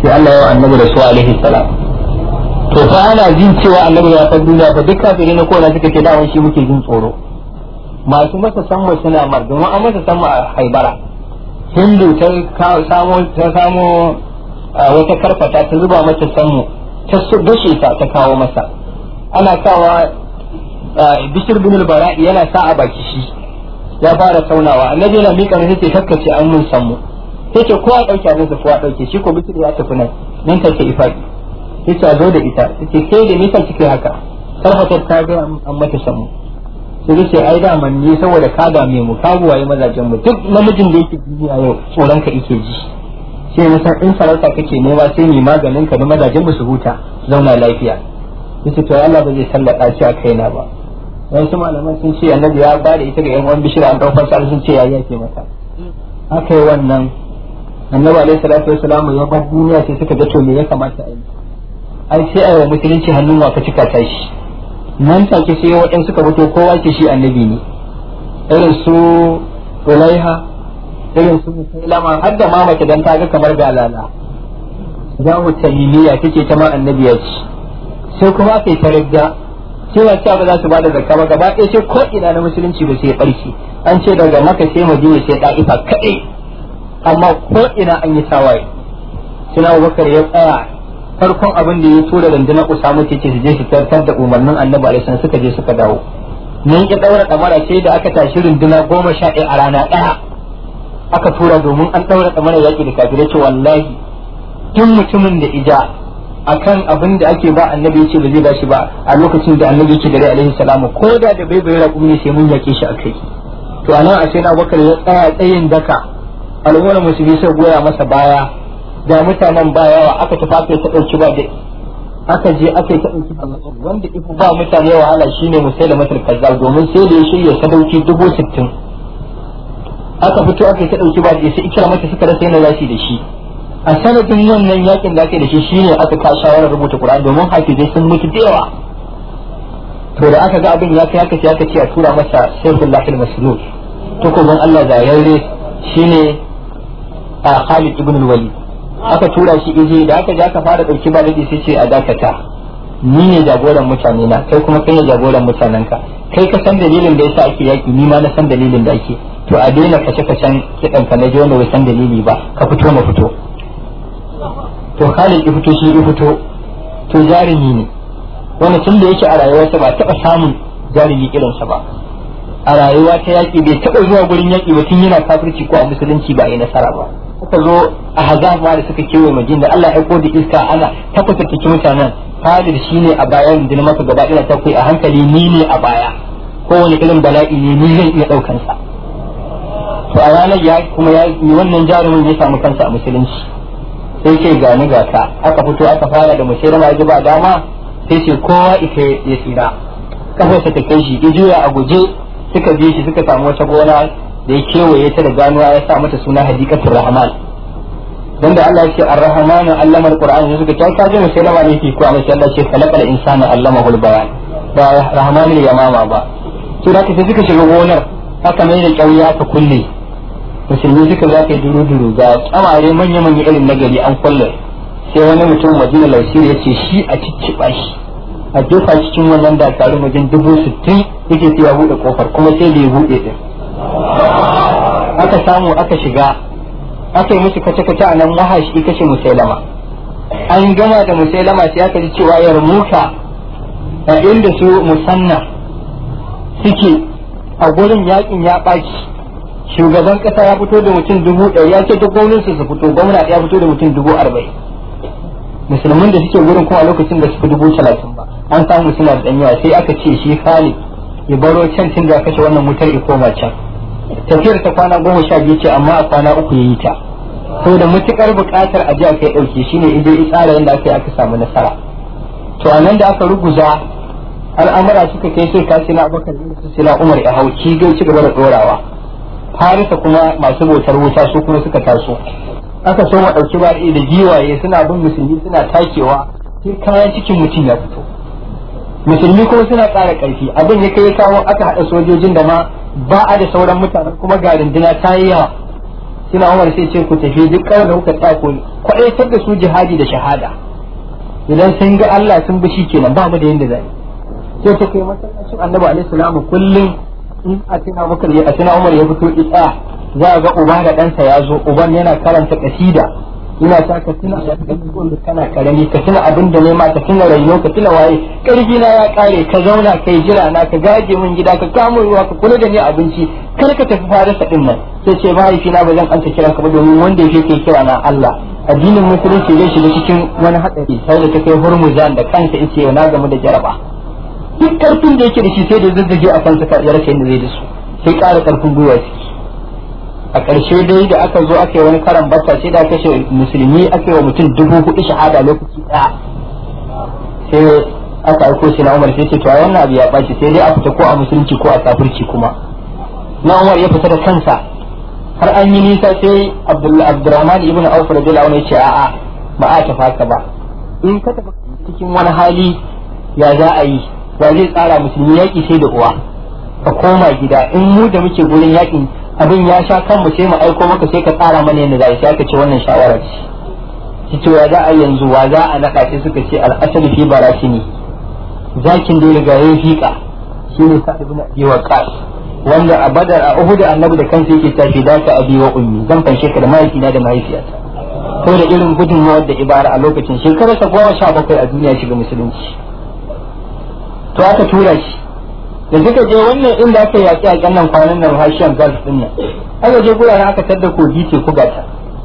sai Allah ya annabi da su alaihi salam to fa ana jin cewa annabi ya san duniya fa duk kafirai na kowa suka ce dawon shi muke jin tsoro masu masa samma suna mar domin an masa samma a haibara hindu ta samo ta samo wata karfata ta zuba mata sammu ta dashe ta ta kawo masa ana kawa bishir bin bara'i yana sa a baki shi ya fara taunawa annabi yana mika mai sai kakkace an mun sammu sai ce kowa dauke abin sa kowa dauke shi ko bishir ya tafi nan nan take ifaki sai ce a zo da ita sai kai da nisa kike haka karfatar ta ga an mata sammu sai ce ai da man ni saboda ka dame mu ka buwaye mazajen mu duk namijin da yake duniya yau tsoron ka yake ji sai na san in sarauta kake nema sai ni maganin ka da mazajen mu su huta zauna lafiya yace to Allah ba zai sallaka shi a kaina ba wasu malaman sun ce annabi ya bada ita ga yan uwan bishira an daukar sa sun ce ya yake mata aka yi wannan annabi alaihi salatu wassalamu ya bar duniya sai suka ga to me ya kamata a yi ai sai a yi wa musulunci hannun wa ka cika ta shi nan take sai waɗansu suka fito kowa ce shi annabi ne irin su ulaiha irin su musulama har da ma mace dan ta ga kamar galala zamu tamimiya take ta ma annabi ya ci sai kuma aka yi taradda cewa cewa ba za su bada zakka ba gaba ɗaya sai ko ina na musulunci ba sai barki an ce daga maka sai madina sai da'ifa kaɗai amma ko ina an yi tawaye suna abubakar ya tsaya farkon abin da ya tura rundunar usama ce ce su je su tartar da umarnin annabi alaihi suka je suka dawo mun ki daura damara sai da aka tashi runduna goma sha ɗaya a rana ɗaya aka tura domin an daura damara yaƙi da kafirai ce wallahi duk mutumin da ija akan abin da ake ba annabi yace ba zai bashi ba a lokacin da annabi yake dare alaihi salamu ko da da bai bai raƙumi ne sai mun yake shi akai to anan a sai na bakar ya tsaya tsayin daka al'ummar musulmi sai goya masa baya da mutanen ba yawa aka tafi ta dauki ba da aka je aka yi ta dauki wanda ifu ba mutane wahala shine musailamatul kazzab domin sai da ya shirya sadauki dubu sittin aka fito aka yi ta dauki ba da sai ikira mata suka rasa yana zashi da shi a sanadin wannan yakin da ake da shi shine aka ka shawarar rubuta Qur'ani domin hafizai sun mutu da yawa to da aka ga abin ya kai aka ce aka ce a tura masa Sayyidullah al-Maslul to ko Allah zayarre shine a Khalid ibn al-Walid aka tura shi ije da aka je aka fara dauki baladi sai ce a dakata ni ne jagoran mutane na kai kuma kai ne jagoran mutanen ka kai ka san dalilin da yasa ake yaki ni ma na san dalilin da ake to a daina kashe kashen kidan ka na je wanda bai san dalili ba ka fito na fito to Khalid ya fito shi ya fito to jarumi ne wani tun da yake a rayuwarsa ba taɓa samun jarumi irinsa ba a rayuwa ta yaƙi bai taɓa zuwa gurin yaƙi ba tun yana kafirci ko a musulunci ba a yi nasara ba suka zo a hazaf ma da suka kewaye majin da Allah ya aiko da iska ana tabbata cikin mutanen Khalid shine a baya rundunar masa gaba ɗaya ta kai a hankali ni ne a baya kowane irin bala'i ne ni zan iya ɗaukan sa to a ranar ya kuma ya wannan jarumin ya samu kansa a musulunci sai ce gani ga ka aka fito aka fara da musulma ya ba dama sai ce kowa ita ya tsira kafarsa ta kai shi ya juya a guje suka je shi suka samu wata gona da ya kewaye ta da ganuwa ya sa mata suna hadikatul rahman dan da Allah ya ce ar-rahmanu allama al-qur'an ya suka ta kaje musulma ne ke kuwa sai Allah ce khalaqal insana allamahu al-bayan ba rahmanu ya mama ba to da sai suka shiga gonar aka mai da kyauya ta kulle musulmi suka za ka yi duru-duru ga tsamare manya-manya irin nagari an kulle sai wani mutum madina lausir ya ce shi a cicciɓa shi a jefa cikin wannan dakarun wajen dubu sittin yake sai ya buɗe kofar kuma sai da ya buɗe ɗin aka samu aka shiga aka yi musu kace-kace a nan wahashi kashe musailama an gama da musailama sai aka ji cewa yarmuka a inda su musanna suke a gurin yakin ya ɓaci shugaban kasa ya fito da mutum dubu ɗari ya ce duk gwamnatin su fito gwamna ya fito da mutum dubu arba'in musulmin da suke gurin kuma a lokacin da suka dubu talatin ba an samu suna da yawa sai aka ce shi Khalid ya baro can tun da kashe wannan wutar ya koma can tafiyar ta kwana goma sha biyu ce amma a kwana uku ya yi ta saboda matukar buƙatar a ji a kai ɗauke shine idan ya tsara yadda aka yi aka samu nasara to a nan da aka ruguza al'amura suka kai sai kasi na abokan su sila umar ya hau ci ci gaba da ɗorawa farisa kuma masu bautar wuta su kuma suka taso aka so ma ɗauki ba da giwaye suna bin musulmi suna takewa sai kayan cikin mutum ya fito musulmi kuma suna ƙara ƙarfi abin ya kai kawo aka haɗa sojojin da ma ba a da sauran mutanen kuma ga runduna ta yi yawa sina umar sai ce ku tafi duk kawai da kuka tsako kwaɗaitar da su jihadi da shahada idan sun ga Allah sun bi kenan ba mu da yanda zai sai ta kai masallacin annabi alaihi salamu kullum in a tuna maka a tuna umar ya fito isa za a ga uba da ɗansa ya zo uban yana karanta kasida ina sa ka tuna da kana karami ka tuna abin da nema ka tuna raino ka tuna waye karfi na ya kare ka zauna kai jira na ka gaje min gida ka kamo ruwa ka kula da ni abinci kar ka tafi farasa din nan sai ce mahaifi na ba zan anta kira ka ba domin wanda yake kai kira na Allah addinin musulunci zai shiga cikin wani hatsari sai da ta kai hurmuzan da kansa yace na gamu da jaraba duk karfin da yake da shi sai da zazzage a kansa ya rasa yadda zai da su sai ƙara karfin gwiwa ciki a ƙarshe dai da aka zo aka yi wani karan bata sai da kashe musulmi aka yi wa mutum dubu hudu shahada lokaci ɗaya sai aka aiko shi na umar sai ce to wannan abu ya ɓaci sai dai a fita ko a musulunci ko a kafirci kuma na umar ya fita da kansa har an yi nisa sai abdurrahman ibn auf radiyallahu anhu ya ce a'a ba a tafi haka ba in ka tafi cikin wani hali ya za a yi wa zai tsara musulmi yaƙi sai da uwa ka koma gida in mu da muke gurin yaƙin abin ya sha kan mu sai mu aiko maka sai ka tsara mana yadda za sai aka ce wannan shawara ce shi ce za a yanzu wa za a naɗa sai suka ce al'asali fi barasini zakin da riga ya fiƙa shi ne sa ibn abi waqas wanda a badar a uhud annabi da kansa yake tafi da ka abi wa ummi zan fanshe ka da mahaifina da mahaifiyata ko da irin gudunmawar da ibara a lokacin shekararsa goma sha bakwai a duniya shiga musulunci to aka tura shi da suka je wannan inda aka yaƙi a ƙannan kwanan nan hashiyan gulf din nan aka je guraren aka tadda kogi ce ku gata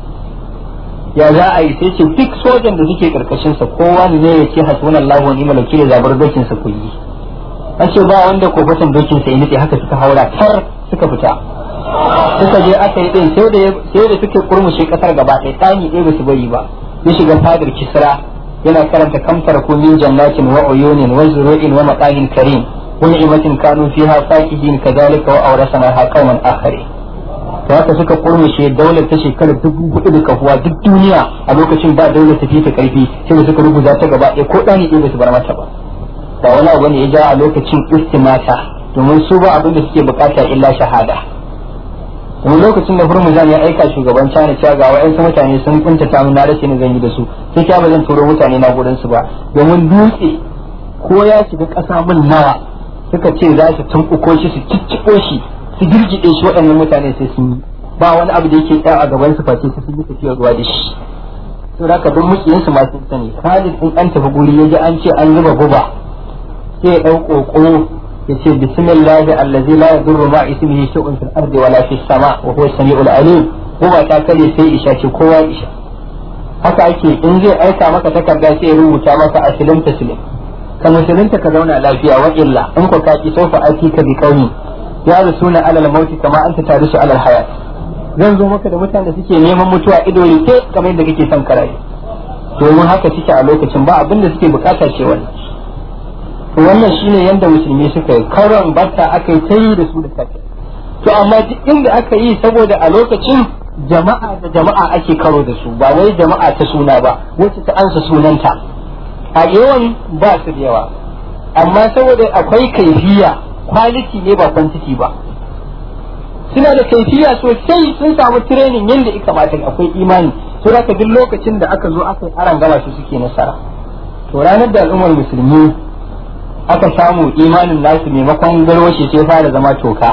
ya za a yi sai ce duk sojan da suke karkashin sa kowa ne ya ce hasbunallahu wa ni'mal wakil zabar dokin sa ku yi an ce ba wanda kofatan dokin sa ya haka suka haura tar suka fita suka je aka yi din sai da sai da suke kurmushe kasar gaba ɗaya tsani ɗaya ba su bari ba ya shiga fadar kisra yana karanta kamtar kumin jannatin wa uyunin wa zuru'in wa maqahin karim ونعمة كانوا فيها فاكهين كذلك وأورثناها قوما آخرين to haka suka kurmushe daular ta shekarar dubu hudu da kafuwa duk duniya a lokacin ba daular ta ta karfi sai da suka rubuta ta gaba ɗaya ko ɗani ɗaya su bar mata ba ba wani abu ne ya ja a lokacin istimata domin su ba abin da suke bukata illa shahada domin lokacin da hurmuzan ya aika shugaban China cewa ga wa'yansu mutane sun kuntata min na rashin zan yi da su sai kya ba zan turo mutane na gurin su ba domin dutse ko ya shiga ƙasa min nawa suka ce za su tumɓuko shi su cicciko shi su girgide shi waɗannan mutane sai sun yi ba wani abu da yake tsaya a gaban su face sun yi tafiyar ruwa da shi to da duk mukiyin su ma sun sani Khalid in an tafi guri yaji an ce an zuba guba sai ya dau koko ya ce bismillah allazi la yadurru ma ismihi shay'un fil ardi wala fis sama wa huwa samiul alim guba ta kare sai isha ce kowa isha haka ake in zai aika maka takarda sai ya rubuta maka aslim taslim ka musulunta ka zauna lafiya wa illa in ko ka ki sofa aiki ka bi kauni ya rasuna alal mauti kama anta tarisu alal hayat zan zo maka da mutane da suke neman mutuwa ido rike kamar yadda kake son karaye domin haka suke a lokacin ba abin da suke bukata ce wannan to wannan shine yanda musulmi suka yi karon barta aka yi ta yi da su da safe to amma duk inda aka yi saboda a lokacin jama'a da jama'a ake karo da su ba wai jama'a ta suna ba wacce ta ansa sunanta a yawan ba su da yawa amma saboda akwai kaifiya kwaliti ne ba kwantiti ba suna da kaifiya sosai sun samu training yadda ya kamata akwai imani to haka duk lokacin da aka zo aka yi aran gama su suke nasara to ranar da al'ummar musulmi aka samu imanin nasu maimakon garwashi sai fara zama toka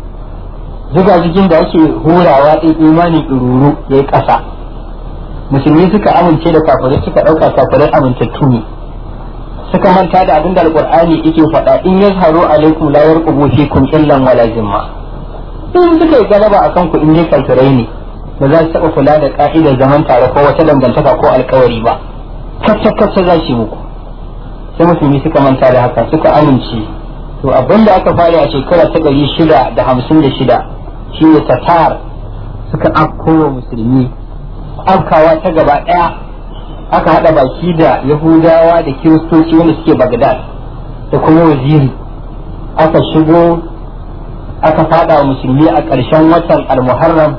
zuga jikin da ake hurawa ɗin imanin ɗururu ya yi ƙasa musulmi suka amince da kafirai suka ɗauka kafirai amintattu ne suka manta da abin da alƙur'ani yake faɗa in yazharu alaikum la yarqubu fikum illan wala zimma in suka yi galaba akan ku in dai kafirai ne ba za su taɓa kula da ka'idar zaman tare ko wata dangantaka ko alkawari ba kacce kacce za su muku sai musulmi suka manta da haka suka amince to abin da aka fara a shekara ta ɗari shida da hamsin da shida shine tatar suka afkowa musulmi afkawa ta gaba ɗaya aka haɗa baki da yahudawa da kiristoci wanda suke bagdad da kuma waziri aka shigo aka fada wa musulmi a ƙarshen watan almuharram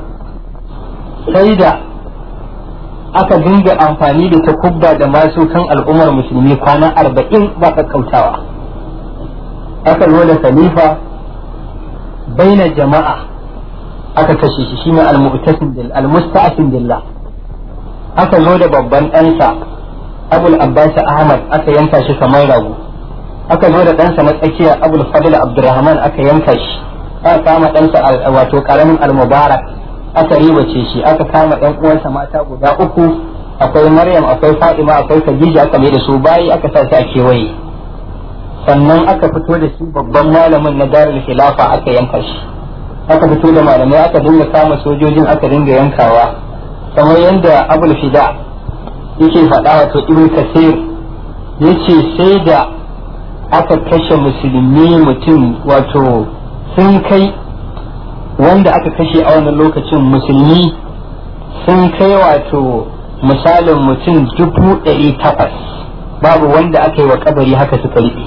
sai da aka dinga amfani da takubba da masu kan al'ummar musulmi kwana arba'in ba kakkautawa aka zo da khalifa baina jama'a aka kashe shi shine al-mu'tasim bil al-musta'sim billah aka zo da babban ɗansa abul abbas ahmad aka yanka shi kamar rago aka zo da ɗansa na tsakiya abul fadl abdurrahman aka yanka shi aka kama ɗansa wato karamin al-mubarak aka ribace shi aka kama ɗan uwansa mata guda uku akwai maryam akwai fatima akwai khadija aka mai da su bayi aka sa su a kewaye sannan aka fito da shi babban malamin na darul khilafa aka yanka shi aka fito da malamai aka dinga kama sojojin aka dinga yankawa kamar yadda abul fida yake faɗa wato ibn kasir yace sai da aka kashe musulmi mutum wato sun kai wanda aka kashe a wannan lokacin musulmi sun kai wato misalin mutum dubu ɗari takwas babu wanda aka yi wa kabari haka suka riɓe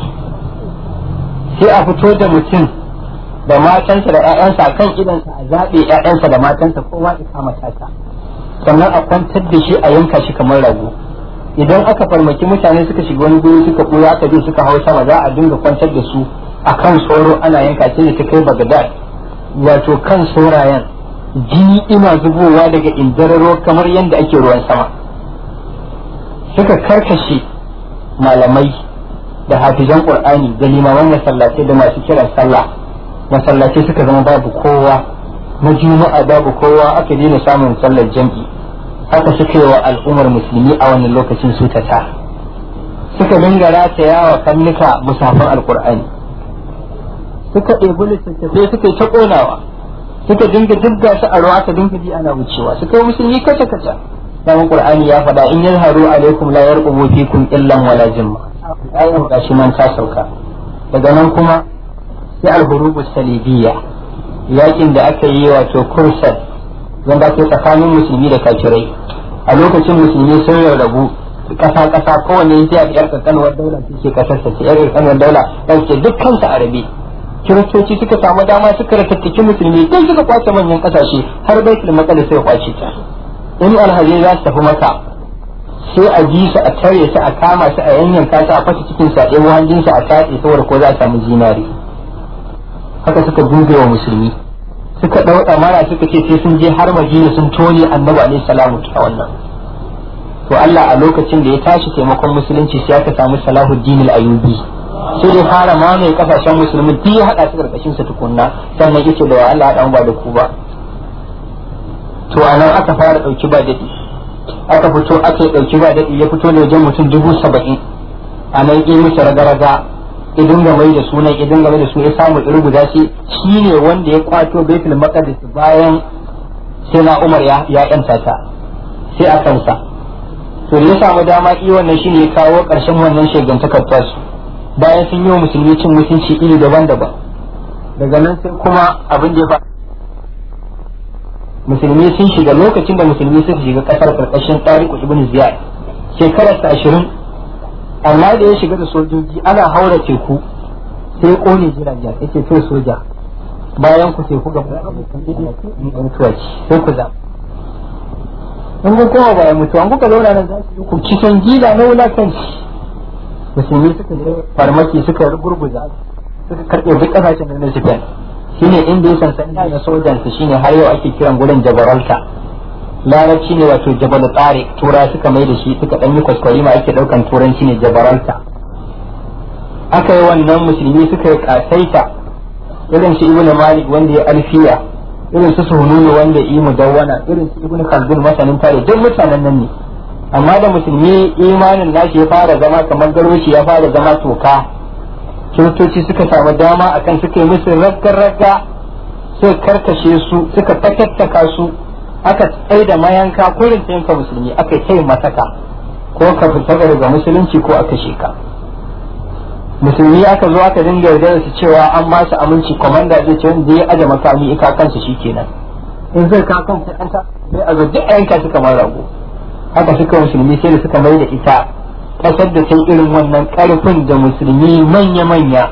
sai a fito da mutum da matansa da 'ya'yansa kan idansa a zaɓe 'ya'yansa da matansa kowa ya kama tata sannan a kwantar da shi a yanka shi kamar rago idan aka farmaki mutane suka shiga wani guri suka ɓuya aka je suka hau sama za a dinga kwantar da su a kan soro ana yanka shi da ta kai bagadad wato kan sorayen jini ina zubowa daga indararo kamar yadda ake ruwan sama suka karkashe malamai da hafizan qur'ani da limaman masallatai da masu kiran sallah masallatai suka zama babu kowa na juma'a babu kowa aka daina samun sallar jam'i haka suka yi wa al'ummar musulmi a wannan lokacin su ta ta suka dinga rataya wa kannuka musafin alqur'ani suka ɗebi littattafai suka yi ta ƙonawa suka dinga dubga su a ruwa aka dinga ji ana wucewa suka yi musulmi kaca kaca dan qur'ani ya faɗa in yazharu alaikum la yarqubu fikum illan wala jimma ayan gashi nan ta sauka daga nan kuma sai al-hurubu salibiyya yakin da aka yi wato kursal wanda ake tsakanin musulmi da kafirai a lokacin musulmi sun rarrabu kasa kasa kowanne ya fi yar kankanuwar daula ce kasar sa ce yar kankanuwar daula dan ce dukkan su arabi kiristoci suka samu dama suka ratattaki musulmi don suka kwace manyan kasashe har baitul maqdis sai kwace ta in alhaji za su tafi maka sai a ji su a tare su a kama su a yanyanka su a fasa cikin sa ɗaya hanjin su a tatse saboda ko za a samu zinari haka suka dube wa musulmi suka ɗau mara suka ce sai sun je har madina sun tone annabi alaihi salamu ta wannan to Allah a lokacin da ya tashi taimakon musulunci sai aka samu Salahuddin al-Ayyubi sai dai fara mamaye kasashen musulmi duk ya hada su karkashin sa tukunna sannan yace da Allah dan ba da ku ba to anan aka fara dauki ba dadi aka fito aka dauki ba dadi ya fito da wajen mutum dubu saba'in a nan yi musu raga-raga idan ga mai da sunan idan ga mai da su ya samu irin guda shi shine wanda ya kwato baitul maqdis bayan sai na Umar ya ya yanta ta sai a kansa to ya samu dama i wannan shine ya kawo karshen wannan shegantakar tasu bayan sun yi wa musulmi cin mutunci iri daban-daban daga nan sai kuma abin da ya faru musulmi sun shiga lokacin da musulmi suka shiga kasar karkashin tariku ibn ziyad shekarar ta ashirin amma da ya shiga da sojoji ana haura teku sai ya kone jiragen ya ce to soja bayan ku teku ga mutuwa sai ku za in kun koma bayan mutuwa kuka zauna nan za su yi ku kisan gila na wulakanci musulmi suka je farmaki suka gurguza suka karɓe duk ƙasashen da na Japan shine inda ya sansani na sojan su shine har yau ake kiran gurin Jabaralta larabci ne wato Jabal Tariq tura suka mai da shi suka dan yi kwaskwari ma ake daukan turanci ne Jabaralta aka yi wannan musulmi suka yi kasaita irin su Ibn Malik wanda ya alfiya irin su Suhununu wanda ya yi mudawwana irin su Ibn Khaldun masanin tare duk mutanen nan ne amma da musulmi imanin nashi ya fara zama kamar garwashi ya fara zama toka kiristoci suka samu dama akan suka yi musu ragga-ragga suka karkashe su suka fatattaka su aka tsaye da mayanka kurin ta yanka musulmi aka kai mataka ko ka fita daga musulunci ko aka sheka musulmi aka zo aka dinga yarda su cewa an ba su aminci komanda zai ce wanda ya aje makami ika kansa shikenan in zai ka kansa kanta sai a zo duk a yanka su kamar rago haka suka musulmi sai da suka mai da ita kasar da ta irin wannan karfin da musulmi manya-manya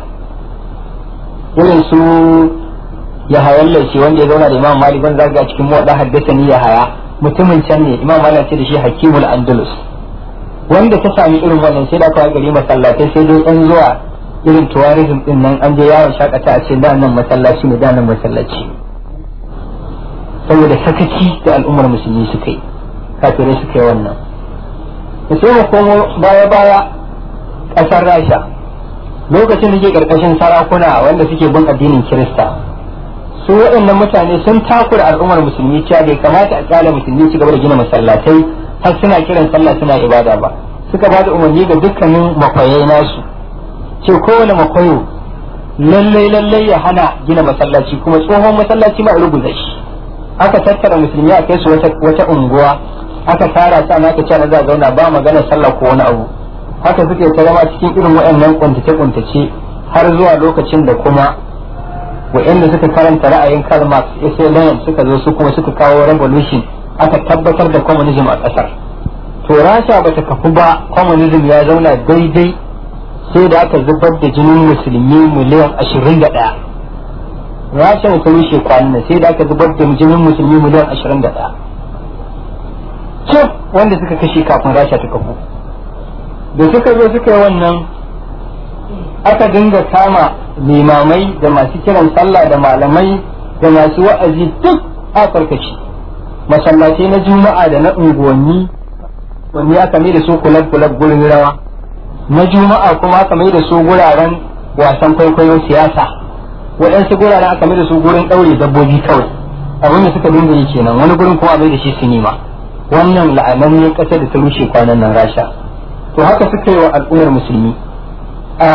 irin su ya hayan laifi wanda ya zauna da imam malik wanda zaga cikin muwadda haddasa ni ya haya mutumin can ne imam malik ce da shi hakimul andalus wanda ta sami irin wannan sai da aka gari masallatai sai dai yan zuwa irin tourism din nan an je yawon shakata a ce da nan masallaci ne da nan masallaci saboda sakaci da al'ummar musulmi suka yi kafirai suka yi wannan da sai mu komo baya baya ƙasar rasha lokacin da ke ƙarƙashin sarakuna wanda suke bin addinin kirista su waɗannan mutane sun takura al'ummar musulmi cewa bai kamata a kyala musulmi su gaba da gina masallatai har suna kiran sallah suna ibada ba suka ba da umarni ga dukkanin makwayai nasu ce kowane makwayo lallai lallai ya hana gina masallaci kuma tsohon masallaci ma rubuta shi aka tattara musulmi a kai su wata unguwa aka tara sa na aka ce na za zauna ba magana sallah ko wani abu haka suke ta zama cikin irin waɗannan kuntace kuntace har zuwa lokacin da kuma waɗanda suka karanta ra'ayin Karl Marx sai Lenin suka zo su kuma suka kawo revolution aka tabbatar da communism a ƙasar to rasha bata kafu ba communism ya zauna daidai sai da aka zubar da jinin musulmi miliyan ashirin da ɗaya rasha ta rushe kwanan sai da aka zubar da jinin musulmi miliyan ashirin da ɗaya cif wanda suka kashe kafin rasha ta kafu da suka zo suka yi wannan aka dinga kama limamai da masu kiran sallah da malamai da masu wa'azi duk a karkashi masallatai na juma'a da na unguwanni wani aka mai da su kulab kulab gurin rawa na juma'a kuma aka mai da su guraren wasan kwaikwayon siyasa waɗansu guraren aka mai da su gurin ɗaure dabbobi kawai abin da suka dinga yi kenan wani gurin kuma mai da shi sinima wannan la'ananniyar ƙasar da ta rushe kwanan nan rasha to haka suka yi wa al'ummar musulmi a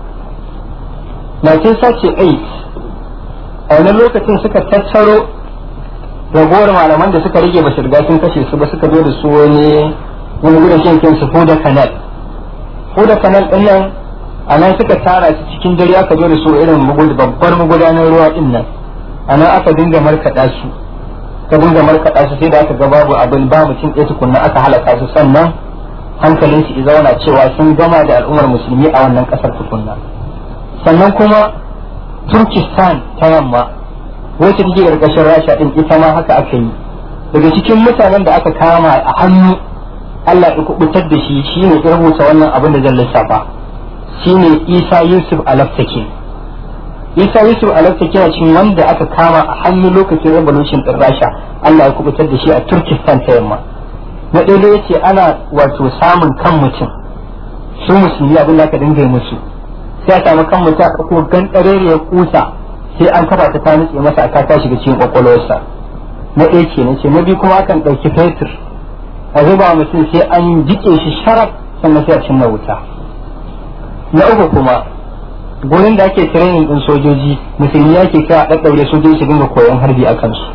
1938 a wani lokacin suka tattaro ragowar malaman da suka rage ba su riga sun kashe su ba suka zo da su wani wani gudun shan kinsu Huda Canal. Huda Canal ɗin nan a nan suka tara su cikin dare aka zo da su irin babbar magudanar ruwa ɗin nan. A nan aka dinga markaɗa su. Ka dinga markaɗa su sai da aka ga babu abin ba mutum ɗaya tukunna aka halaka su sannan hankalin su zauna cewa sun gama da al'ummar musulmi a wannan ƙasar tukunna. Sannan kuma Turkistan ta yamma wacce take ƙarƙashin Rasha ɗin ita ma haka aka yi. Daga cikin mutanen da aka kama a hannu Allah ya kubutar da shi shine ya rubuta wannan abin da zan lissafa shine Isa Yusuf Alaftaki Isa Yusuf Alaftaki a cikin wanda aka kama a hannun lokacin revolution din Rasha Allah ya kubutar da shi a Turkistan ta yamma na ɗaya ya ce ana wato samun kan mutum su musulmi abin da aka dinga yi musu sai a samu kan mutum a ɗauko gan ya kusa sai an kafa ta ta nutse masa a ta shiga cikin kwakwalwarsa na ɗaya kenan ce na biyu kuma akan ɗauki fetur a zuba mutum sai an jike shi sharaf sannan sai a cinna wuta na uku kuma gurin da ake training din sojoji musulmi yake kira a ɗaɗɗaure sojoji su dinga koyon harbi a kansu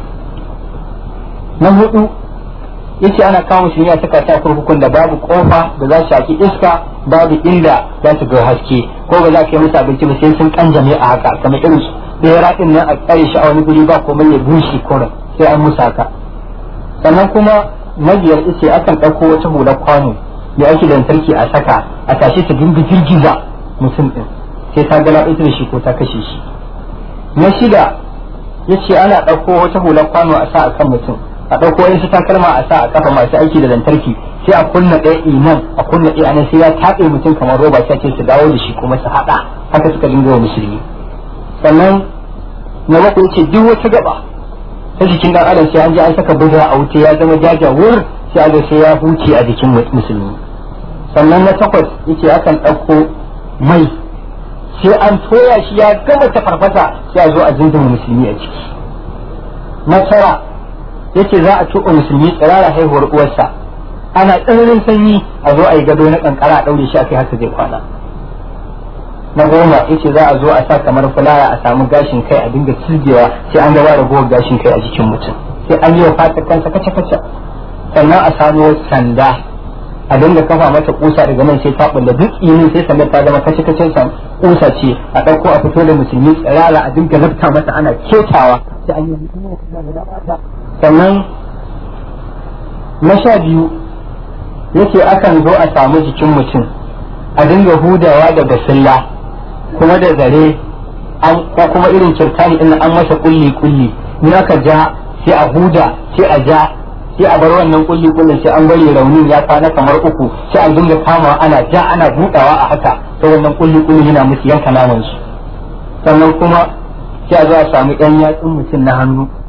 na hudu yace ana kawo musulmi a saka ta kurkukun da babu kofa da za su shaki iska babu inda za su ga haske ko ba za ka yi musu abinci ba sai sun kanjame a haka kamar irin su ɗaya din nan a tsare shi a wani guri ba komai ya bushe kurin sai an musa haka sannan kuma majiyar ice akan ɗauko wata hular kwano da ake lantarki a saka a tashi ta dinga girgiza mutum ɗin sai ta gala ita da shi ko ta kashe shi na shida ya ce ana ɗauko wata hular kwano a sa a kan mutum a ɗauko wasu takalma a sa a kafa masu aiki da lantarki sai a kunna ɗaya iman a kunna ɗaya anan sai ya taɓe mutum kamar roba sai ce su dawo da shi kuma su haɗa haka suka dinga wa musulmi sannan na bakwai ce duk wata gaba ta jikin dan adam sai an je an saka buga a wuce ya zama jajawur sai a sai ya huce a jikin musulmi sannan na takwas yake akan ɗauko mai sai an toya shi ya gama ta farfasa sai a zo a zindima musulmi a ciki na tara yake za a tuɓa musulmi tsirara haihuwar uwarsa ana tsananin sanyi a zo a yi gado na kankara a ɗaure shi a kai haka zai kwana na goma yace za a zo a sa kamar fulaya a samu gashin kai a dinga cijewa sai an gaba da gowar gashin kai a jikin mutum sai an yi wa fatar kansa kaca kaca sannan a samu sanda a dinga kafa mata kusa daga nan sai ta bulla duk inin sai sandar ta zama kace kace san kusa ce a dauko a fito da musulmi tsirara a dinga lafta mata ana ketawa sai an yi sannan na sha biyu yace akan zo a samu jikin mutum a dinga hudawa da basilla kuma da zare ko kuma irin kirtani din an masa kulli kulli ni aka ja sai a huda sai a ja sai a bar wannan kulli kullin sai an bari raunin ya kwana kamar uku sai an dinga kama ana ja ana budawa a haka to wannan kulli kulli yana musu yanka naman su sannan kuma sai a zo a samu yan yatsun mutum na hannu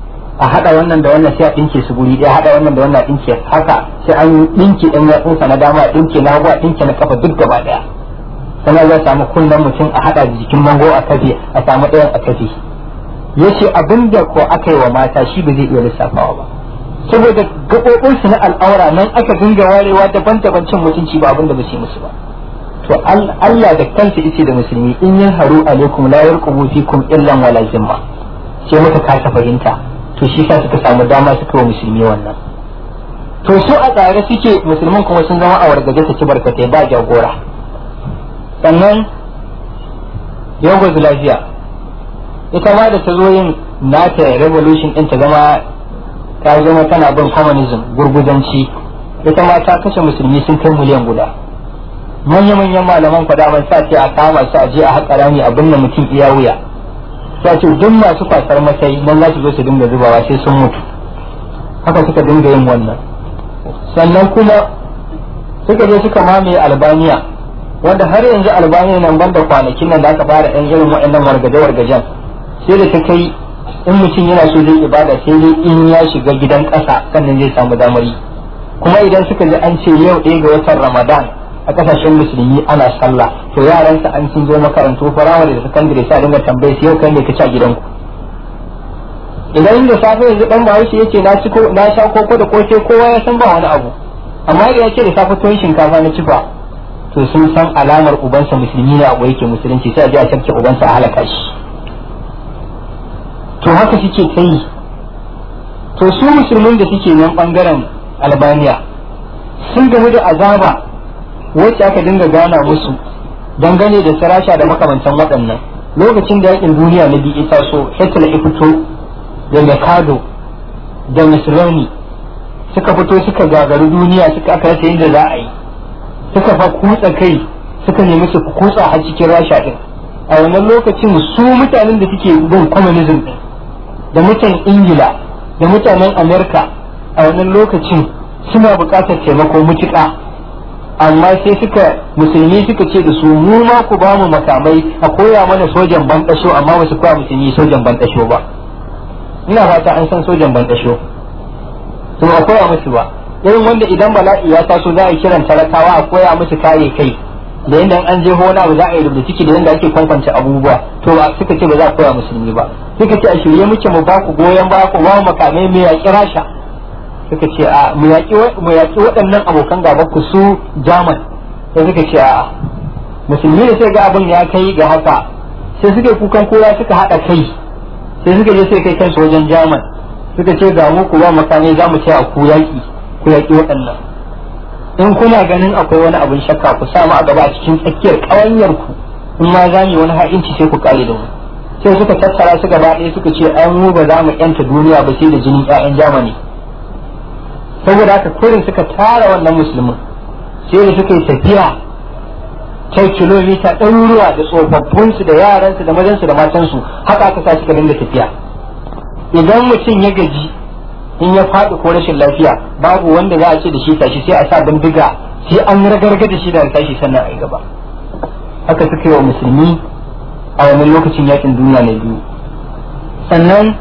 a hada wannan da wannan sai a dinke su guri ɗaya hada wannan da wannan dinke haka sai an dinke ɗan yatsunsa na dama a dinke na hagu a dinke na kafa duk gaba ɗaya sannan zai samu kunnen mutum a hada da jikin mango a kafe a samu ɗayan a kafe yace abinda ko aka yi wa mata shi ba zai iya lissafawa ba saboda gaɓoɓinsu na al'aura nan aka dinga warewa daban-daban cin mutunci ba abinda ba su yi musu ba to Allah da kansa yace da musulmi in yin haru alaikum la yarqubu fikum illan wala zimma sai muka kasa fahimta to shi sa suka samu dama suka wa musulmi wannan to su a tsare suke musulman kuma sun zama a wargaje su ci barkatai ba jagora sannan Yugoslavia ita ma da ta zo yin nata revolution din ta zama ta zama tana bin communism gurguzanci ita ma ta kashe musulmi sun kai miliyan guda manya-manyan malaman kwada man sa ce a kama su a je a haƙa rami a binne mutum iya wuya ta ce duk masu kwasar matsayi nan za su zo su dinga zubawa sai sun mutu haka suka dinga yin wannan sannan kuma suka je suka mamaye albaniya wanda har yanzu albaniya nan banda kwanakin nan da aka fara yan irin waɗannan wargaje-wargajen sai da ta kai in mutum yana so zai ibada sai dai in ya shiga gidan ƙasa sannan zai samu damar yi kuma idan suka ji an ce yau ɗaya ga watan ramadan a kasashen musulmi ana sallah to yaransa an sun zo makarantu firamare da sakandare sai dinga tambaye su yau kai ne ka ci a gidanku idan da safe yanzu dan bahaushe yace na ci na sha koko da koke kowa ya san ba wani abu amma idan yace da safe tuwon shinkafa na ci fa to sun san alamar ubansa musulmi ne abu yake musulunci sai a je a sarki ubansa a halaka shi to haka suke kai to su musulmin da suke nan bangaren albaniya sun gamu da azaba wacce aka dinga gana musu dangane da sarasha da makamantan waɗannan lokacin da yakin duniya na biyu ita so Hitler ya fito da Mikado da Mussolini suka fito suka gagaru duniya suka aka rasa yadda za a yi suka fa kutsa kai suka nemi su kutsa har cikin rasha din a wannan lokacin su mutanen da suke bin communism din da mutan ingila da mutanen america a wannan lokacin suna buƙatar taimako mutuƙa amma sai suka musulmi suka ce da su mu ma ku ba mu makamai a koya mana sojan bandasho amma ba su koya musulmi sojan bandasho ba ina fata an san sojan bandasho to a koya musu ba irin wanda idan bala'i ya taso za a kiran talakawa a koya musu kare kai da yadda an je hona ba za a yi rubuta ciki da yadda ake kwankwance abubuwa to ba suka ce ba za a koya musulmi ba suka ce a shirye muke mu ba ku goyon ba ku ba mu makamai mai yaƙi rasha suka ce a mu yaƙi waɗannan abokan gaba ku su jaman sai suka ce a musulmi da sai ga abin ya kai ga haka sai suka kukan kowa suka haɗa kai sai suka je sai kai kansu wajen jaman suka ce ga mu ku ba makamai za mu ce a ku yaƙi ku yaƙi waɗannan in kuna ganin akwai wani abin shakka ku sa mu a gaba a cikin tsakiyar ƙawanyar ku in ma za mu wani ha'inci sai ku kare da mu sai suka tattara su gaba ɗaya suka ce an mu ba za mu yanta duniya ba sai da jinin ƴaƴan jamani saboda haka kurin suka tara wannan musulmin sai da suka yi tafiya kai kilomita ɗaruruwa da tsofaffinsu da yaransu da mazansu da matansu haka aka sa suka dinga tafiya idan mutum ya gaji in ya faɗi ko rashin lafiya babu wanda za a ce da shi tashi sai a sa bindiga sai an ragarga da shi da tashi sannan a yi gaba haka suka yi wa musulmi a wannan lokacin yakin duniya na biyu sannan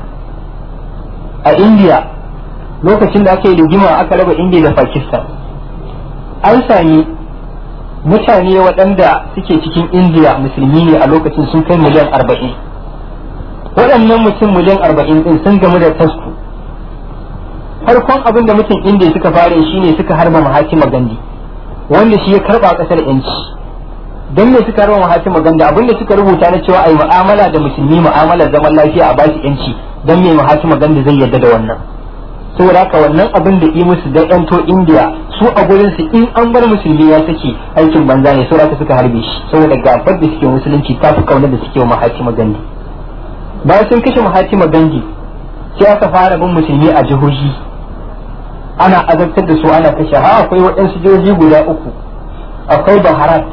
a indiya lokacin da aka yi rigima aka raba indiya da pakistan an sami mutane waɗanda suke cikin indiya musulmi ne a lokacin sun kai miliyan arba'in waɗannan mutum miliyan arba'in ɗin sun gamu da tasku farkon abin da mutum indiya suka fara shi ne suka harba mahatima gandi wanda shi ya karɓa ƙasar yanci don me suka harba mahatima gandi abin da suka rubuta na cewa a yi mu'amala da musulmi mu'amalar zaman lafiya a basu yanci don me mahatima gandi zai yarda da wannan saboda haka wannan abin da yi musu da yanto indiya su a gurin su in an bar musulmi ya sake aikin banza ne saboda suka harbe shi saboda gabar da suke musulunci ta fi kaunar da suke wa mahatima gandi bayan sun kashe mahatima gandi sai aka fara bin musulmi a jihohi ana azabtar da su ana kashe ha akwai waɗansu jihohi guda uku akwai baharat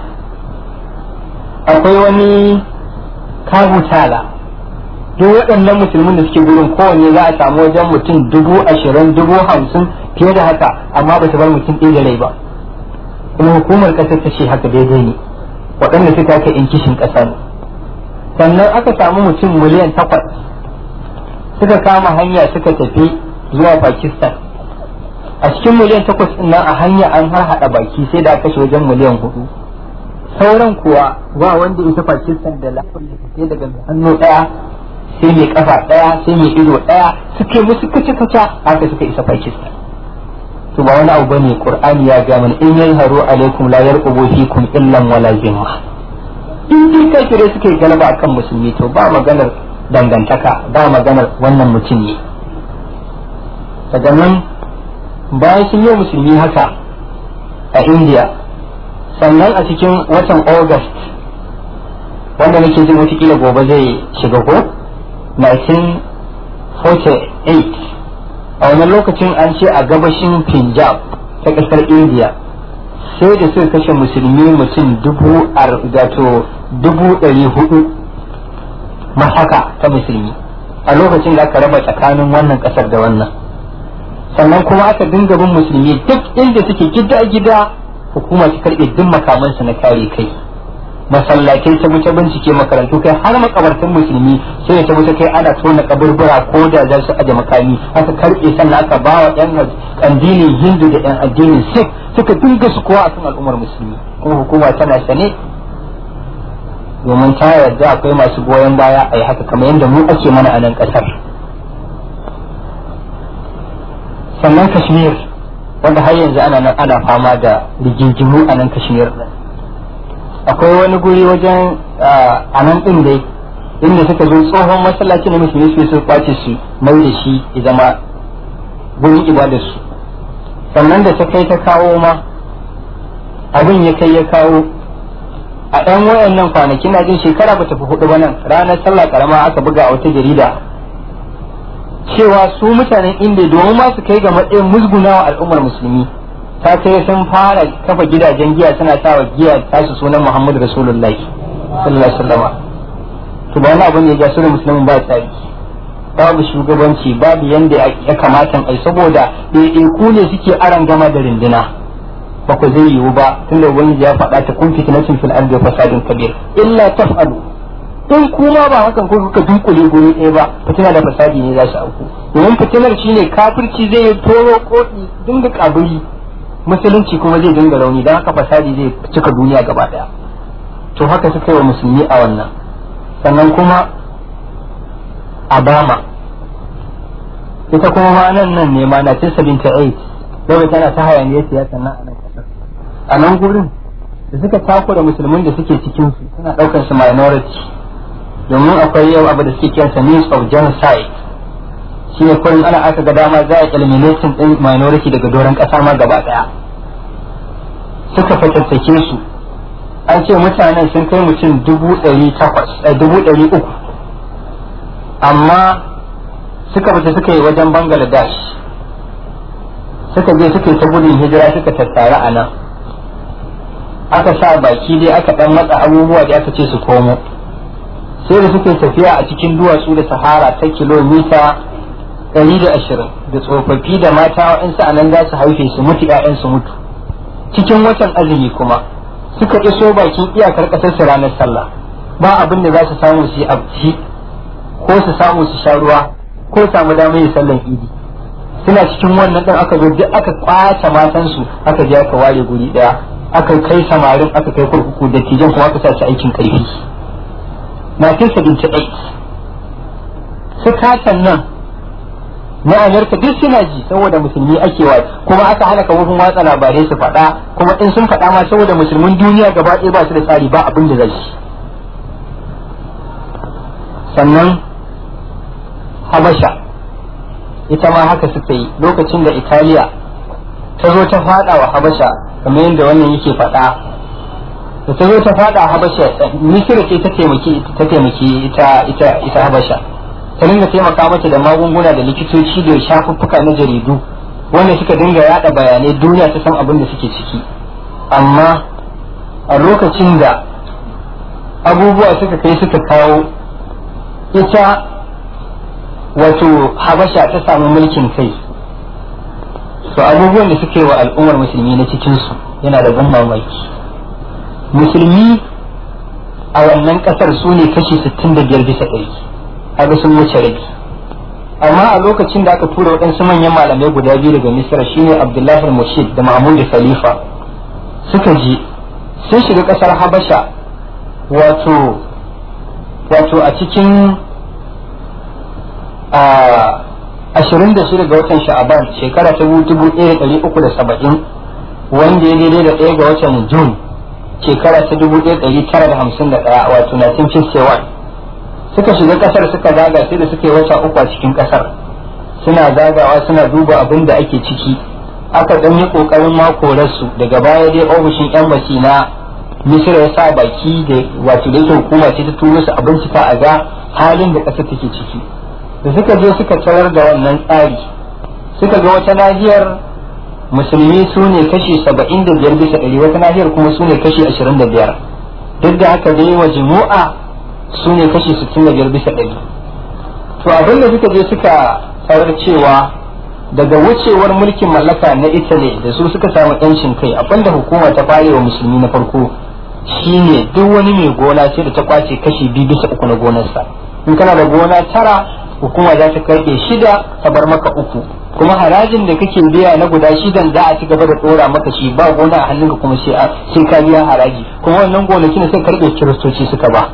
akwai wani kabutala duk waɗannan musulmin da suke gurin kowanne za a samu wajen mutum dubu ashirin dubu hamsin fiye da haka amma ba su bar mutum ɗaya da rai ba kuma hukumar ƙasar ta ce haka daidai ne waɗanda suka haka in kishin ƙasa ne sannan aka samu mutum miliyan takwas suka kama hanya suka tafi zuwa pakistan a cikin miliyan takwas ɗin nan a hanya an har hada baki sai da kashe wajen miliyan hudu sauran kuwa ba wanda ita pakistan da lafiyar sai daga hannu daya sai mai kafa daya sai mai ido daya suke musu kace kace haka suka isa pakistan to ba wani abu bane qur'ani ya ga mana in yazharu alaikum la yarqubu fikum illan wala zimma in dai kafire suke galaba akan musulmi to ba maganar dangantaka ba maganar wannan mutum ne daga nan bayan sun yi musulmi haka a india sannan a cikin watan august wanda nake jin watakila gobe zai shiga ko 1948 a wannan lokacin an ce a gabashin punjab ta ƙasar india sai da suka kashe musulmi mutum dubu gato dubu ɗari hudu mahaka ta musulmi a lokacin da aka raba tsakanin wannan ƙasar da wannan sannan kuma aka dinga bin musulmi duk inda suke gida-gida hukuma ta karɓe duk makamansu na kare kai masallatai ta wuce bincike makarantu kai har makabartan musulmi sai ta wuce kai ana tona kaburbura ko da za su aje makami aka karɓe sannan aka ba wa yan addinin hindu da yan addinin sikh suka dinga su kowa akan al'ummar musulmi kuma hukuma tana sane domin ta yarda akwai masu goyon baya a yi haka kamar yadda mu ake mana a nan ƙasar sannan kashmir wanda har yanzu ana nan ana fama da rigingimu a nan kashmir akwai wani guri wajen a nan din dai inda suka zo tsohon masallaci na musulmi su su kwace su mai da shi ya zama gurin ibadar su sannan da ta kai ta kawo ma abin ya kai ya kawo a ɗan wayannan kwanaki na jin shekara ba ta fi hudu ba nan ranar sallah karama aka buga a wata jarida cewa su mutanen inda domin ma su kai ga matsayin musgunawa al'ummar musulmi ta kai sun fara kafa gidajen giya suna sawa giya tasu sunan Muhammad Rasulullahi sallallahu alaihi wasallam to ba wani abu ne ya sunan musulmin ba tsari babu shugabanci babu yanda ya kamata ai saboda ɗaiɗaiku ne suke aran gama da rinduna ba ku zai yiwu ba tunda ubangiji ya faɗa ta kun fitnatin fil ardi wa fasadin kabir illa taf'alu in kuma ba hakan ko kuka dunkule guri ɗaya ba fitina da fasadi ne za su auku domin fitinar shine kafirci zai yi toro koɗi dinga kaburi musulunci kuma zai dinga rauni don haka fasadi zai cika duniya gaba ɗaya to haka suka yi wa musulmi a wannan sannan kuma abama ita kuma ma nan nan ne ma na 78 yau tana ta hayaniyar siyasa nan a nan kasar a nan gurin da suka takura musulmin da suke cikin su suna daukar su minority domin akwai yau abu da suke kiransa means of genocide shi ne kullum ana aka ga dama za a eliminating din minority daga doron kasa ma gaba daya suka fatattake su an ce mutanen sun kai mutum dubu ɗari takwas dubu ɗari uku amma suka fita suka yi wajen bangladesh suka je suka yi ta gudun hijira suka tattara a nan aka sa baki dai aka dan matsa abubuwa da aka ce su komo sai da suka tafiya a cikin duwatsu da sahara ta kilomita ɗari da ashirin da tsofaffi da mata waɗansu a nan za su haife su mutu ƴaƴan su mutu cikin watan azumi kuma suka iso bakin iyakar ƙasar su ranar sallah ba abin da za su samu su yi abci ko su samu su sha ruwa ko samu damar yin sallan idi suna cikin wannan ɗin aka zo duk aka kwace matansu aka je aka ware guri ɗaya aka kai samarin aka kai kurkuku da tijan kuma aka sa su aikin karfi na kin sabinci ɗai su kacan nan na amurka duk suna ji saboda musulmi ake wa kuma aka hana kafofin watsa labarai su faɗa kuma in sun faɗa ma saboda musulmin duniya gaba ɗaya ba su da tsari ba abin da zai sannan habasha ita ma haka suka yi lokacin da italiya ta zo ta faɗa wa habasha kamar yadda wannan yake faɗa da ta zo ta faɗa habasha misira ce ta taimaki ta taimaki ita ita ita habasha ta dinga taimaka mata da magunguna da likitoci da shafuffuka na jaridu wanda suka dinga yada bayanai duniya ta san abin da suke ciki amma a lokacin da abubuwa suka kai suka kawo ita wato habasha ta samu mulkin kai to abubuwan da suke wa al'ummar musulmi na cikinsu yana da ban mamaki musulmi a wannan kasar su ne kashi 65 bisa ɗari kaga sun wuce rabi amma a lokacin da aka tura waɗansu manyan malamai guda biyu daga misra shine abdullahi mushid da mahmud khalifa suka je sun shiga ƙasar habasha wato wato a cikin ashirin da shida ga watan sha'aban shekara ta dubu ɗaya ɗari uku da saba'in wanda ya daidai da ɗaya ga watan jun shekara ta dubu ɗaya ɗari tara da hamsin da ɗaya wato 1951 suka shiga ƙasar suka zaga sai da suka yi wata uku a cikin ƙasar suna zagawa suna duba abin da ake ciki aka ɗan yi ƙoƙarin makorarsu daga baya dai ofishin yan na misira ya sa baki da wato da yake hukuma ce ta turo su a bincika a ga halin da ƙasar take ciki da suka je suka tarar da wannan tsari suka ga wata nahiyar musulmi su ne kashi saba'in da biyar bisa ɗari wata nahiyar kuma su ne kashi ashirin da biyar duk da haka dai wa jimu'a su ne kashi sittin da biyar bisa ɗari to abin da suka je suka tarar cewa daga wucewar mulkin mallaka na italy da su suka samu yancin kai abinda hukuma ta fare wa musulmi na farko shine duk wani mai gona sai da ta kwace kashi biyu bisa uku na gonarsa in kana da gona tara hukuma za ta karɓe shida ta bar maka uku kuma harajin da kake biya na guda shidan za a ci gaba da ɗora maka shi ba gona a hannunka kuma sai ka biya haraji kuma wannan gonakin da suka karɓe kiristoci suka ba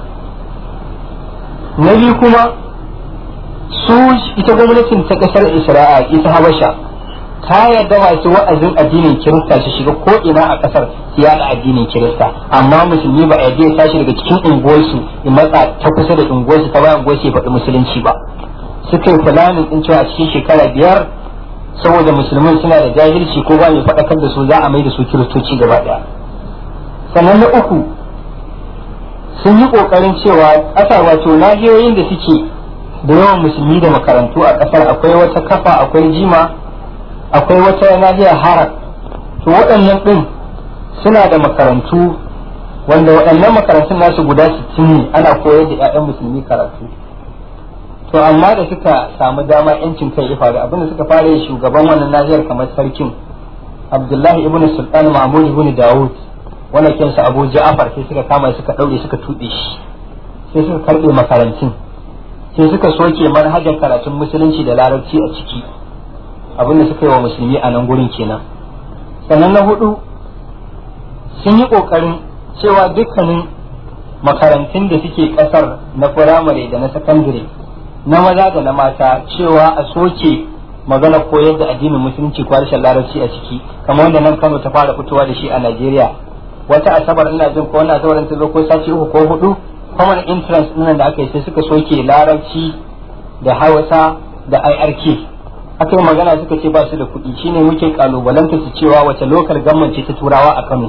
na biyu kuma su ita gwamnatin ta kasar isra'a ita habasha ta yarda masu wa'azin addinin kirista su shiga ko ina a kasar su yada addinin kirista amma musulmi ba a yarda ya tashi daga cikin unguwarsu in matsa ta kusa da unguwarsu ta bayan unguwarsu ya faɗi musulunci ba suka yi fulanin din cewa a cikin shekara biyar saboda musulmin suna da jahilci ko ba mai faɗakar da su za a mai da su kiristoci gaba ɗaya sannan na uku sun yi ƙoƙarin cewa ƙasa wato nahiyoyin da suke da yawan musulmi da makarantu a ƙasar akwai wata kafa akwai jima akwai wata nahiyar harar to waɗannan ɗin suna da makarantu wanda waɗannan makarantun nasu guda sittin ne ana koyar da 'ya'yan musulmi karatu to amma da suka samu dama yancin kai ya faru abinda suka fara yi shugaban wannan nahiyar kamar sarkin abdullahi ibn sultan mahmud ibn dawud wanda kensa abu ja'afar sai suka kama suka ɗaure suka tuɗe shi sai suka karɓe makarantun sai suka soke manhajar karatun musulunci da larabci a ciki abinda suka yi wa musulmi a nan gurin kenan sannan na hudu sun yi kokarin cewa dukkanin makarantun da suke kasar na firamare da na sakandare na maza da na mata cewa a soke magana koyar da addinin musulunci ko harshen larabci a ciki kamar wanda nan kano ta fara fitowa da shi a najeriya wata asabar ina jin ko wannan asabar ta zo ko sati uku ko hudu common entrance nan da aka yi sai suka soke larabci da hausa da irk aka yi magana suka ce ba su da kuɗi shine muke kalubalanta su cewa wace lokal gamman ce ta turawa a kano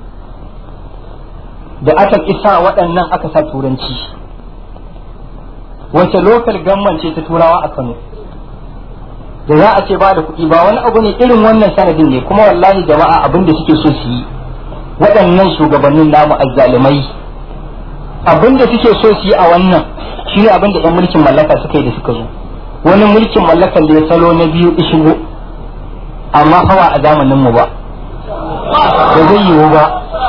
da aka isa waɗannan aka sa turanci wace lokal gamman ce ta turawa a kano da za a ce ba da kuɗi ba wani abu ne irin wannan sanadin ne kuma wallahi jama'a abin da suke so su yi waɗannan shugabannin namu azzalumai abin da suke so su yi a wannan shi ne abin da 'yan mulkin mallaka suka yi da suka zo wani mulkin mallakan da ya salo na biyu shigo amma hawa a zamanin mu ba ba zai yiwu ba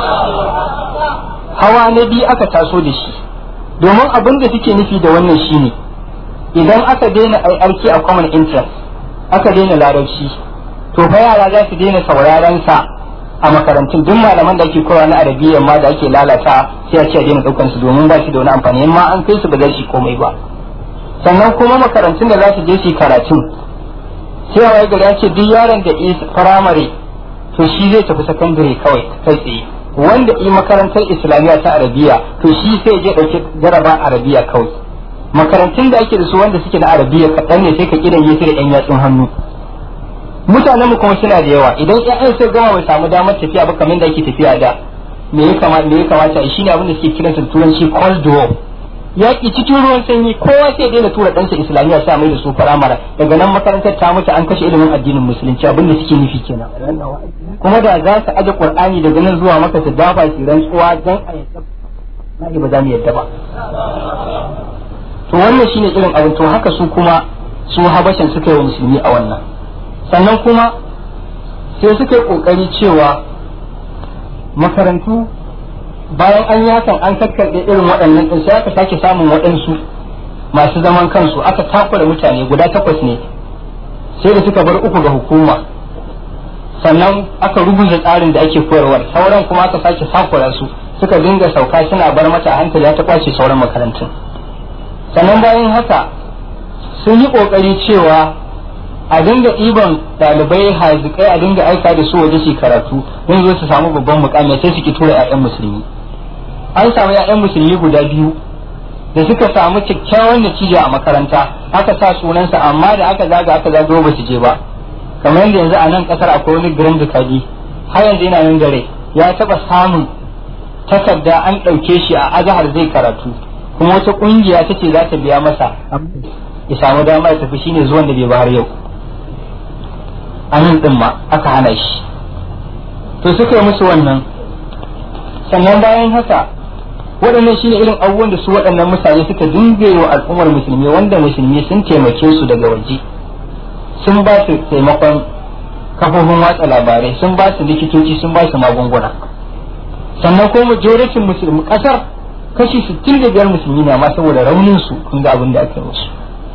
hawa na biyu aka taso da shi domin abin da suke nufi da wannan shine idan aka daina aiki a common interest aka daina larabci to fa yara za su daina sauraron sa a makarantun duk malaman da ake kowa na arabiya ma da ake lalata sai a ce a daina daukan su domin ba shi da wani amfani ma an kai su ba za su komai ba sannan kuma makarantun da za su je su karatun sai a gari ya ce duk yaron da is firamare to shi zai tafi sakandare kawai kai tsaye wanda yi makarantar islamiyya ta arabiya to shi sai je dauki jaraba arabiya kawai makarantun da ake da su wanda suke na arabiya kaɗan ne sai ka kidan yi da yan yatsun hannu mutanen mu kuma suna da yawa idan ƴaƴan sai gama bai samu damar tafiya ba kamar da ake tafiya da me ya kamata me ya kamata shi ne abin da suke kiransa turanci cold war yaƙi cikin ruwan sanyi kowa sai daina tura ɗansa islamiyya sa mai da su firamare daga nan makarantar ta mutu an kashe ilimin addinin musulunci abin da suke nufi kenan kuma da za su aje qur'ani daga nan zuwa maka su dafa su rantsuwa dan a yadda na ba za mu yadda ba to wannan shine irin abin to haka su kuma su habashan suka yi wa musulmi a wannan sannan kuma sai suka yi kokari cewa makarantu bayan an yi hakan an kakkarɗe irin waɗannan ɗin sai aka sake samun waɗansu masu zaman kansu aka takura mutane guda takwas ne sai da suka bar uku ga hukuma sannan aka rubuta tsarin da ake koyarwar sauran kuma aka sake takura su suka dinga sauka suna bar mata hankali ta kwace sauran makarantun sannan bayan haka sun yi kokari cewa a dinga ɗiban ɗalibai hazikai a dinga aika da su waje su karatu don zo su samu babban mukami sai su ki tura 'ya'yan musulmi an samu 'ya'yan musulmi guda biyu da suka samu kyakkyawan natija a makaranta aka sa sunansa amma da aka zaga aka zaga ba su je ba kamar yadda yanzu a nan kasar akwai wani girin dukadi har yanzu yana nan gare ya taba samun takarda an ɗauke shi a azahar zai karatu kuma wata ƙungiya ta ce za ta biya masa ya samu dama ya tafi shine zuwan da bai ba har yau a nan ɗin ma aka hana shi to suka yi musu wannan sannan bayan haka waɗannan shine irin abubuwan da su waɗannan mutane suka dinga wa al'ummar musulmi wanda musulmi sun taimake su daga waje sun ba su taimakon kafofin watsa labarai sun ba su likitoci sun ba su magunguna sannan ko majoratin musulmi kasar kashi 65 musulmi ne amma saboda raunin su kun ga abin da ake musu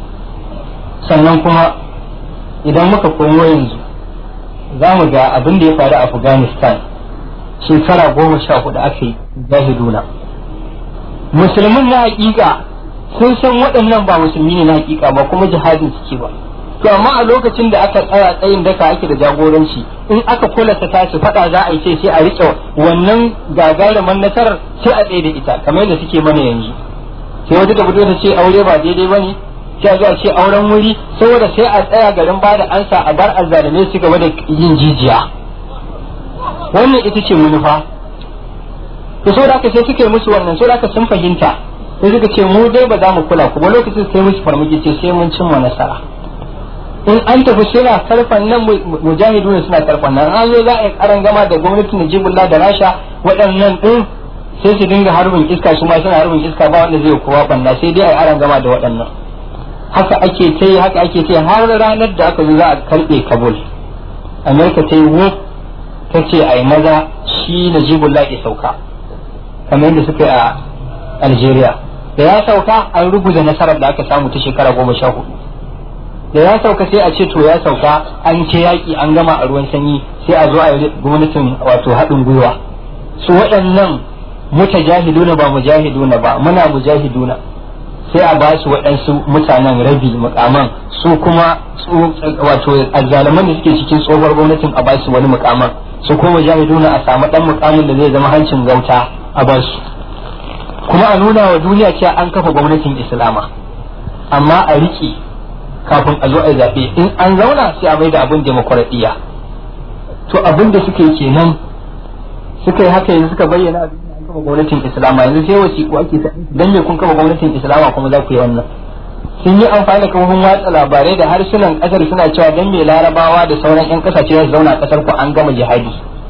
sannan kuma idan muka komo yanzu za mu ga abin da ya faru a afghanistan shekara goma sha hudu aka yi zahiduna musulmin na hakika sun san waɗannan ba musulmi ne na hakika ba kuma jihadin suke ba to amma a lokacin da aka tsaya tsayin daka ake da jagoranci in aka kula ta tashi fada za a yi ce sai a rike wannan gagarumin nasarar sai a tsaye da ita kamar yadda suke mana yanzu sai wata da fito ta ce aure ba daidai bane sai a zo a ce auren wuri saboda sai a tsaya garin ba da ansa a bar azzalume su gaba da yin jijiya wannan ita ce manufa to saboda haka sai suka yi musu wannan saboda haka sun fahimta sai suka ce mu dai ba za mu kula ku ba lokacin sai musu farmaki ce sai mun cimma nasara in an tafi suna karfan nan mujahidu ne suna karfan nan an zo za a yi karan gama da gwamnatin Najibullah da Rasha waɗannan din sai su dinga harbin iska su ma suna harbin iska ba wanda zai kowa banna sai dai a yi aran gama da waɗannan haka ake ta yi haka ake ta yi har ranar da aka zo za a karɓe Kabul Amerika ta yi wuf ta ce a yi maza shi Najibullah ya sauka kamar yadda suka yi a Algeria da ya sauka an rubuta nasarar da aka samu ta shekara goma sha hudu da ya sauka sai a ce to ya sauka an ce yaƙi an gama a ruwan sanyi sai a zo a yi gwamnatin wato haɗin gwiwa su waɗannan mutajahiduna ba mujahiduna ba muna mujahiduna sai a ba su waɗansu mutanen rabi mukaman su kuma wato azzalaman da suke cikin tsohuwar gwamnatin a ba su wani mukaman su kuma mujahiduna a samu ɗan mukamin da zai zama hancin gauta a ba su kuma a nuna wa duniya cewa an kafa gwamnatin islama amma a riƙe kafin a zo a zaɓe in an zauna sai a mai da abin demokuraɗiyya to abin da suka yi kenan suka yi haka yanzu suka bayyana abin da an kafa gwamnatin islama yanzu sai wasiƙu ake ta dan me kun kafa gwamnatin islama kuma za ku yi wannan sun yi amfani da kafofin watsa labarai da harsunan ƙasar suna cewa dan me larabawa da sauran 'yan ƙasashe za su zauna a ƙasar ku an gama jihadi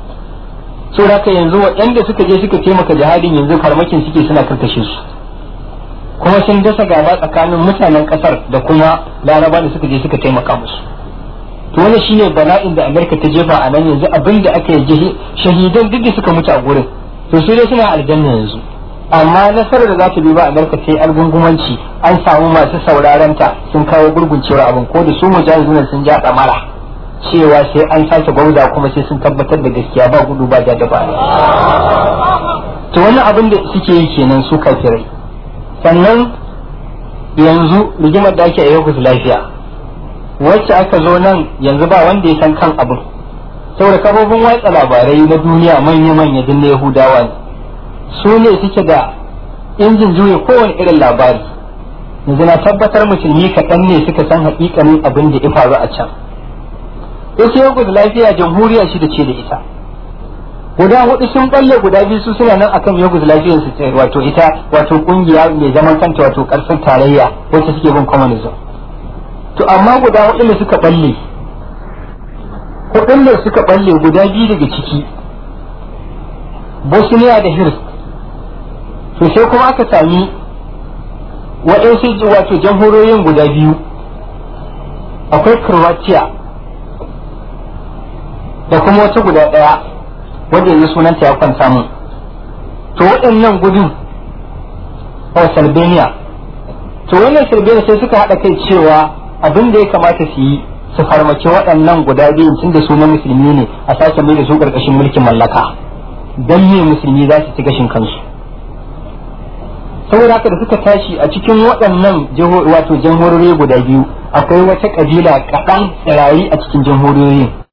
so haka yanzu waɗanda suka je suka taimaka jihadin yanzu farmakin suke suna karkashe su kuma sun dasa gaba tsakanin mutanen kasar da kuma laraba da suka je suka taimaka musu to wannan shine bala'in da amerika ta jefa a nan yanzu abin da aka yi shahidan duk da suka mutu a gurin to su dai suna aljanna yanzu amma nasarar da za ta bi ba amerika ta yi algungumanci an samu masu sauraron ta sun kawo gurguncewar abin ko da su mujahiduna sun ja tsamara cewa sai an sake gwauza kuma sai sun tabbatar da gaskiya ba gudu ba da ba to wannan abin da suke yi kenan su kafirai sannan yanzu rigimar da ake a yau lafiya wacce aka zo nan yanzu ba wanda ya san kan abin saboda kafofin watsa labarai na duniya manya-manya din na yahudawa ne su ne suke da injin juya kowane irin labari yanzu na tabbatar musulmi kaɗan ne suka san haƙiƙanin abin da ya faru a can ita yau lafiya jamhuriya shi da ce da ita guda hudu sun balle guda biyu su suna nan akan yoguz lafiyar su wato ita wato kungiya mai zaman kanta wato karfin tarayya wacce suke bin communism to amma guda hudu ne suka balle hudun da suka balle guda biyu daga ciki bosnia da hirs to sai kuma aka sami waɗansu wato jamhuriyoyin guda biyu akwai croatia da kuma wata guda ɗaya wanda yanzu sunanta ya kwanta mun to waɗannan gudun a Albania to wannan shirbe sai suka haɗa kai cewa abin da ya kamata su yi su farmaki waɗannan guda biyun tun da su na musulmi ne a sake mai da su ƙarƙashin mulkin mallaka don me musulmi za su ci gashin kansu saboda haka da suka tashi a cikin waɗannan wato jamhurori guda biyu akwai wata ƙabila kaɗan tsirari a cikin jamhuriyoyin